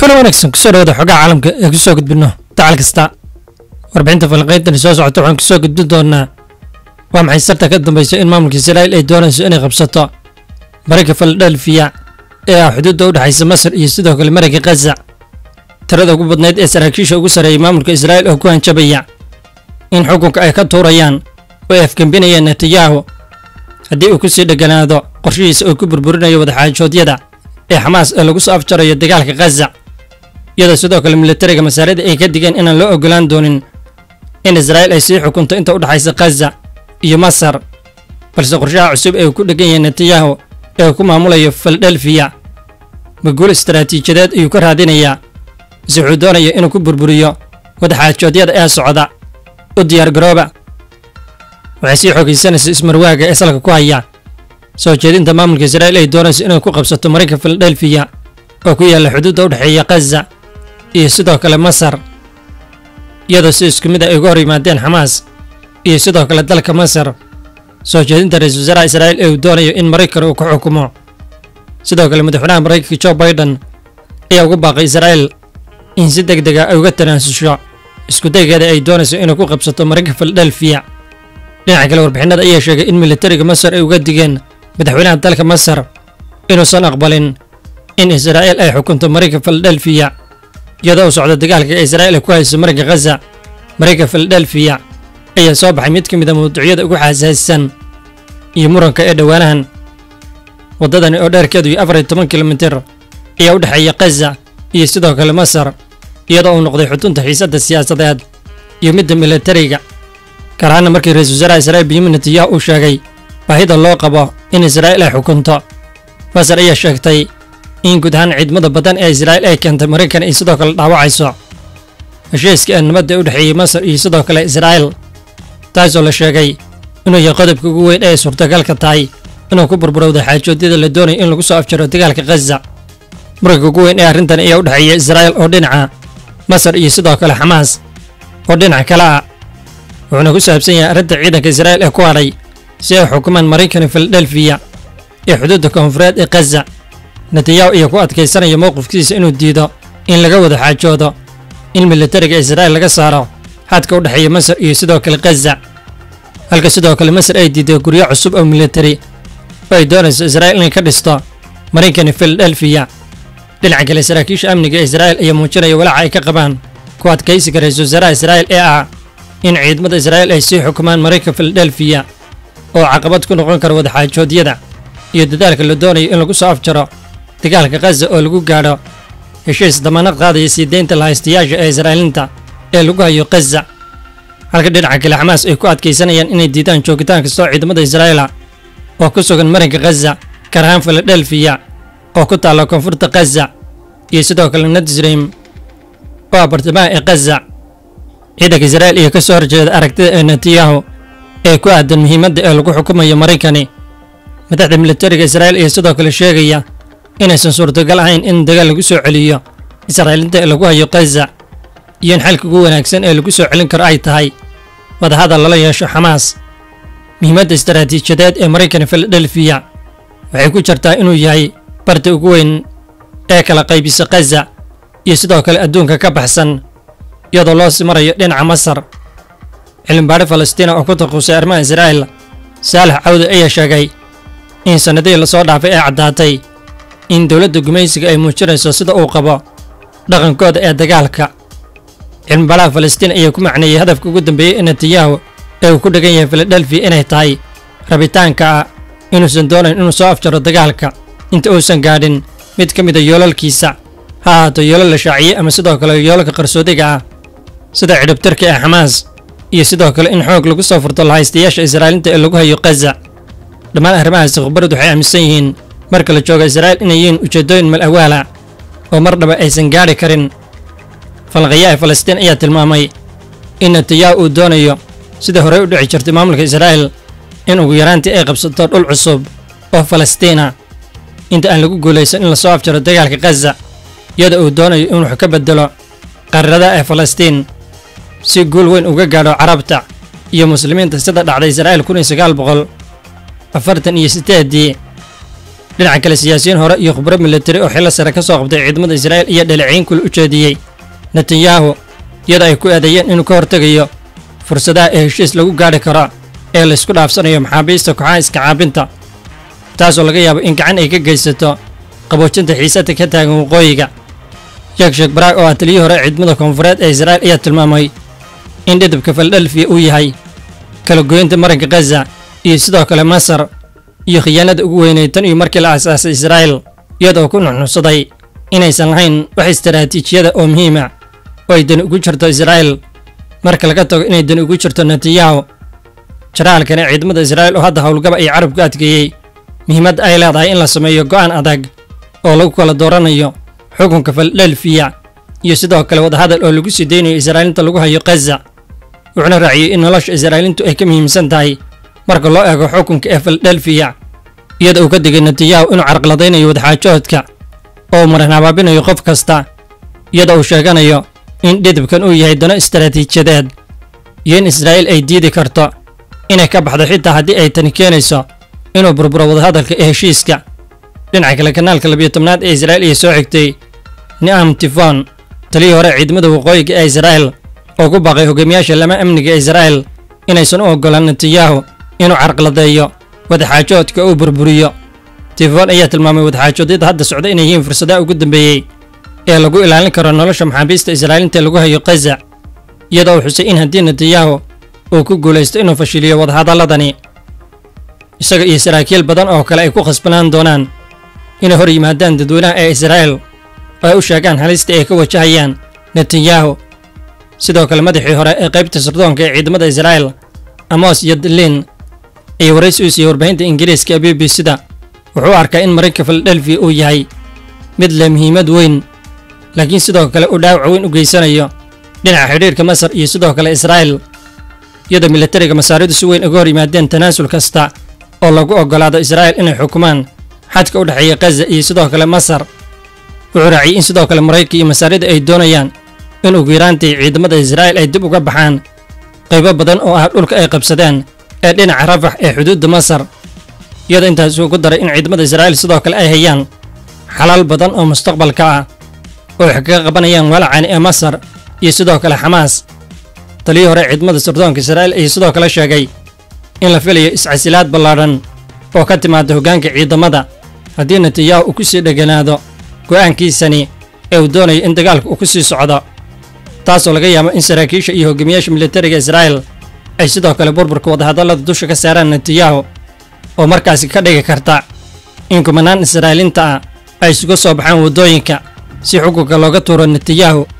kula wanaagsan kusoo dhawada xogaha caalamka ee kusoo gudbino dacal kasta warbixinta falanqayntani soo socota waxaan kusoo gudbin doonaa waa maxay sarta ka dambaysa in maamulka israa'iil ay doonayso inay qabsato marayka filadelfiya ee ah xuduudda u dhexaysa masar iyo sidoo kale marayka khaza tirada ugu badnayd ee saraakiisha ugu sarreeyay maamulka israa'iil oo ku hanjabaya in xukunka ay ka tuurayaan oo ay afgembinayaan netanyahu haddii uu ku sii dheganaado qorshihiisa oo ku burburinayo wadaxaajoodyada ee xamaas ee lagu soo afjarayo dagaalka khaza iyadoo sidoo kale militariga masaarida ay ka digeen inaan loo ogolaan doonin in israa'iil ay sii xukunto inta u dhexaysa khaza iyo masar balse qorshaha cusub ee uu ku dhegan yahay netanyahu ee uu ku maamulayo filadelfiya maguul istaraatiijiyadeed ayuu ka raadinayaa base wuxuu doonaya inuu ku burburiyo wadaxaajoodyada ee socda u diyaargarooba waxay sii xoogaysanaysa ismarwaaga ee salka ku haya soo jeedinta maamulka israa'iil ay doonayso inay ku qabsato marayka filadelfiya oo ku yaalla xuduudda u dhexeeya khaza iyo sidoo kale masar iyadoo si isku mid a ay uga hor yimaadeen xamaas iyo sidoo kale dalka masar soo jeedinta ra-iisul wasaaraha israa'iil ee uu doonayo in maraykan uu ku xukumo sidoo kale madaxweynaha maraykanka jo biden ayaa ugu baaqay israa'iil in si deg dega ay uga tanaasusho iskudaygeeda ay doonayso inay ku qabsato marayka filadelfiya dhinaca kale warbixinada ayaa sheegay in militariga masar ay uga digeen madaxweynaha dalka masar inuusan aqbalin in israa'iil ay xukunto marayka filadelfiya iyadoo u socda dagaalka ee israa'iil ay ku hayso marayka khaza marayka filadelfiya ayaa soo baxay mid ka mid a mawduucyada ugu xasaasisan iyo muranka ee dhowaanahan waddadani oo dheerkeedu iyo afar iyo toban kilomitir ayaa u dhexeeya khaza iyo sidoo kale masar iyadoo uu noqday xutunta xiisadda siyaasadeed iyo midda militariga gaar ahaana markii ra-iisul wasaaraha israa'iil benyamin netanyahu uu sheegay baahida loo qabo in israa'iil ay xukunto masar ayaa sheegtay in guud ahaan ciidamada badan ee israa'iil ay keentay maraykan ay sidoo kale dhaawacayso heshiiska ee nabadda ee u dhexeeyey masar iyo sidoo kale israa'iil taasoo la sheegay inuu yahay qodobka ugu weyn ee suurtagalka tahay inuu ku burburowda xaajoodyada la doonayo in lagu soo afjaro dagaalka khaza muranka ugu weyn ee arrintan ayaa u dhexeeya israa'iil oo dhinaca masar iyo sidoo kale xamaas oo dhinaca kale ah wuxuuna ku saabsan yahay arrinta ciidanka israa'iil ee ku hadhay si ay xukumaan maraykan filadelfiya ee xuduudda koonfureed ee khaza netanyahu ayaa ku adkaysanaya mowqifkiisa inuu diido in laga wada xaajoodo in militariga israa'iil laga saaro xadka u dhexeeya masar iyo sidoo kale khaza halka sidoo kale masar ay diiday guryo cusub oo militari oo ay doonayso israa'iil inay ka dhisto maraykan filadelfiya dhinaca kale saraakiisha amniga ee israa'iil ayaa muujinaya walaaca ay ka qabaan ku adkaysiga ra-iisul wasaaraha israa'iil ee ah in ciidamada israa'iil ay sii xukumaan maraykan filadelfiya oo caqabad ku noqon kara wadaxaajoodyada iyo dadaalka la doonayo in lagu soo afjaro dagaalka khaza oo lagu gaadho heshiis damaanad qaadaya sii deynta lahaystayaasha ee israa'iiliinta ee lagu hayo khaza halka dhinaca kale xamaas ay ku adkaysanayaan inay diidaan joogitaan kastoo ciidamada israa'iila oo ku sugan marinka khaza gaar ahaan filadelfiya oo ku taalla koonfurta khaza iyo sidoo kale nadsrim oo ah bartamaha ee khaza ciidanka israa'iil iyo ka soo horjeeda aragtida ee netanyahu ee ku aadan muhiimadda ee lagu xukumayo maraykani madaxda militariga israa'iil ayaa sidoo kale sheegaya inaysan suurtagal ahayn in dagaal lagu soo celiyo israa'iiliinta ee lagu hayo khaza iyo in xalka ugu wanaagsan ee lagu soo celin karo ay tahay wadahadal lala yeesho xamaas muhiimadda istaraatiijiyadeed ee maraykan filadelfiya waxay ku jirtaa inuu yahay barta ugu weyn ee kala qaybisa khaza iyo sidoo kale adduunka ka baxsan iyadoo loo sii marayo dhinaca masar cilmibaadhi falastiina oo ku takhuusay arrimaha israa'iil saalax cawde ayaa sheegay in sannadihii lasoo dhaafay ay caddaatay in dowladda gumaysiga ay muujinayso sida uu qabo dhaqankooda ee dagaalka cilmibaadhaha falastiin ayaa ku macneeyey hadafka ugu dambeeyey ee netanyahu ee uu ku dhegan yahay filadelfiya inay tahay rabitaanka ah inuusan doonayn inuu soo afjaro dagaalka inta uusan gaadhin mid ka mid a yoolalkiisa ha ahaato yoolal la shaaciyey ama sidoo kale yoolalka qarsoodiga ah sida cidhibtirka ee xamaas iyo sidoo kale in xoog lagu soo furto lahaystayaasha israa'iiliinta ee lagu hayo khaza dhammaan arrimahaasi khubaradu waxay aaminsan yihiin marka la jooga israa'iil inay yihiin ujeeddooyin mal awaala oo mar dhaba aysan gaadhi karin falqayaha falastiin ayaa tilmaamay in netanyahu uu doonayo sida horey u dhici jirtay maamulka israa'iil in ugu yaraantii ay qabsato dhul cusub oo falastiina inta aan lagu guulaysan in lasoo afjaro dagaalka khaza iyada uu doonayo in wax ka bedelo qariradaha ee falastiin si guul weyn uga gaadho carabta iyo muslimiinta sida dhacday israa'iil kun iyo sagaal boqol afartan iyo sideedii dhinaca kale siyaasiyiin hore iyo khubro militari oo xillo sare ka soo qabtay ciidamada israa'iil iyo dhaleeciin kula u jeediyey netanyahu iyadoo ay ku eedeeyeen inuu ka hortegayo fursadaha ee heshiis lagu gaadhi karo ee laysku dhaafsanayo maxaabiista kooxaha iska caabinta taasoo laga yaabo in gacan ay ka geysato qaboojinta xiisada ka taagan waqooyiga yakshek baraag oo ah taliyii hore ciidamada koonfureed ee israa'iil ayaa tilmaamay in dhidibka filadelfiya uu yahay kala goynta maranka khaza iyo sidoo kale masar iyo khiyaanada ugu weynay tan iyo markii la aasaasay israa'iil iyadoo ku nuxnuxsaday inaysan lahayn wax istaraatiijiyada oo muhiima oo ay dani ugu jirto israa'iil marka laga tago inay dani ugu jirto netanyahu jaraalkani ciidamada israa'iil oo hadda howlgaba ay carabku adkeeyey muhiimadda ay leedahay in la sameeyo go'aan adag oo lagu kala dooranayo xukunka filadelfiya iyo sidoo kale wadahadal oo lagu sii deynayo israa'iilinta lagu hayo khaza wuxuuna raaciyey in nolosha israa'iiliintu ay ka muhiimsan tahay marka loo eego xukunka ee filadelfiya iyada uu ka digay netanyahu inuu carqaladaynayo wadaxaajoodka oo uu maran habaabinayo qof kasta iyada uu sheeganayo in dhidibkan uu yahay dano istaraatiijiyadeed iyo in israa'iil ay diidi karto inay ka baxdo xitaa haddii ay tani keenayso inuu burburo wadahadalka ee heshiiska dhinaca kale kanaalka labiyo tobnaad ee israa'iil iyo soo xigtay ni'am tifon taliyii hore ciidamada waqooyiga ee israa'iil oo ku baaqay hogaamiyaasha lama amniga ee israa'iil inaysan u oggolaan netanyahu inuu carqaladeeyo wadaxaajoodka uu burburiyo tifon ayaa tilmaamay wadaxaajoodyada hadda socda inay yihiin fursadaha ugu dambeeyey ee lagu ilaalin karo nolosha maxaabiista israa'iiliinta lagu hayo khaza iyadoo uu xusay in haddii netanyahu uu ku guulaysto inuu fashiliyo wadahadalladani isaga iyo saraakiil badan oo kale ay ku khasbanaan doonaan inay hor yimaadaan dadweynaha ee israa'iil oo ay u sheegaan halista ay ka wajahayaan netanyahu sidoo kale madaxii hore ee qaybta sirdoonka ee ciidamada israa'iil amos yadlin iyo waraysi u siiyey warbaahinta ingiriiska ee b b c-da wuxuu u arkaa in marinka filadelfiya uu yahay mid leh muhiimad weyn laakiin sidoo kale uu dhaawac weyn u geysanayo dhinaca xidhiirka masar iyo sidoo kale israa'iil iyadoo militariga masaaridu si weyn uga hor yimaadeen tanaasul kasta oo lagu oggolaado israa'iil inay xukumaan xadka u dhexeeya khaza iyo sidoo kale masar wuxuu raaciyey in sidoo kale maraykanka iyo masaarida ay doonayaan in ugu yaraantii ciidamada israa'iil ay dib uga baxaan qaybo badan oo ah dhulka ay qabsadeen ee dhinaca rafax ee xuduudda masar iyadoo intaas uu ku daray in ciidamada israa'iil sidoo kale ay hayaan xalaal badan oo mustaqbalka ah oo wax kaga qabanayaan walacani ee masar iyo sidoo kale xamaas taliyii hore ciidamada sirdoonka israa'iil ayaa sidoo kale sheegay in la filayo iscasilaad ballaadhan oo ka timaada hoggaanka ciidamada haddii netanyahu uu ku sii dheganaado go'aankiisani ee uu doonayo in dagaalka uu ku sii socdo taasoo laga yaabo in saraakiisha iyo hogaamiyaasha militariga israa'iil ay sidoo kale burburka wadahadallada dusha ka saaraan netanyahu oo markaasi ka dhigi karta in kumanaan israa'iiliinta ah ay isugu soo baxaan waddooyinka si xukunka looga tuuro netanyahu